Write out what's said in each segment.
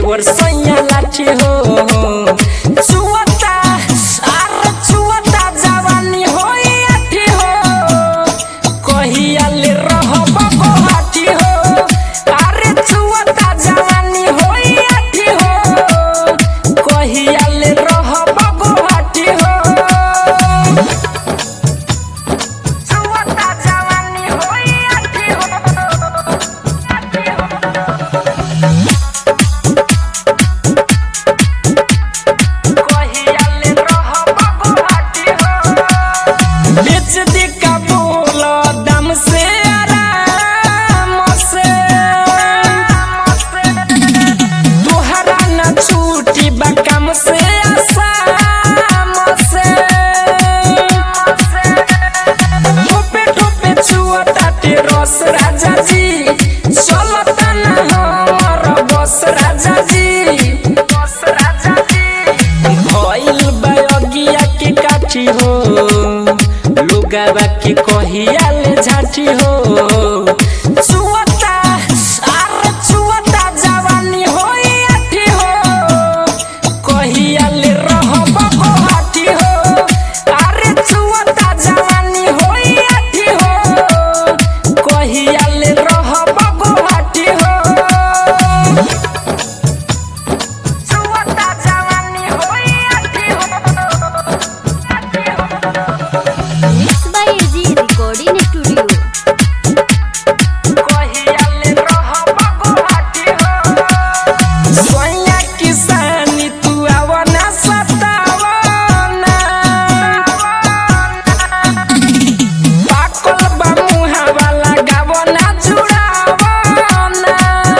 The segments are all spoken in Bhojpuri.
देवर सैया लाठी हो छुअता आर छुअता जवानी होई आठी हो कहिया ले रहब गोहाटी हो अरे छुअता जवानी होई आठी हो कहिया ले रहब गोहाटी हो छुअता जवानी होई आठी हो कहिया ले रहब गोहाटी हो बेच दी का बोल दम से आराम से तोहरा न छूटी बकम से आसाम से टोपे टोपे छुअताटे रस राजा जी चलता न हमर बस राजा जी बस राजा जी भइल बयगिया के काठी हो लोगावा के कहिया ले झाटी हो छुअता आर छुअता जवानी होई आठी हो कहिया ले रहब गोहाटी हो अरे छुअता जवानी होई आठी हो कहिया ले रहब गोहाटी हो छुअता जवानी होई आठी हो mix by AG recording studio कहिया ले रहब गोहाटी हो सोया किसानी तू आवना सतावना पाकल बा मुहावा लगावना जुड़ावना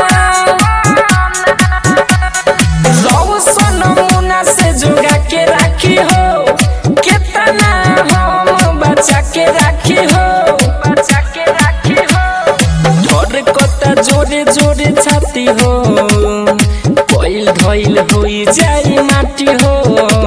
रौ सन मुना से जुगा के राखी हो कितना हम बचा के राखी हो बचा के राखी हो ढोर कता जोरे जोरे छाती हो कोइल धइल होई जाई माटी हो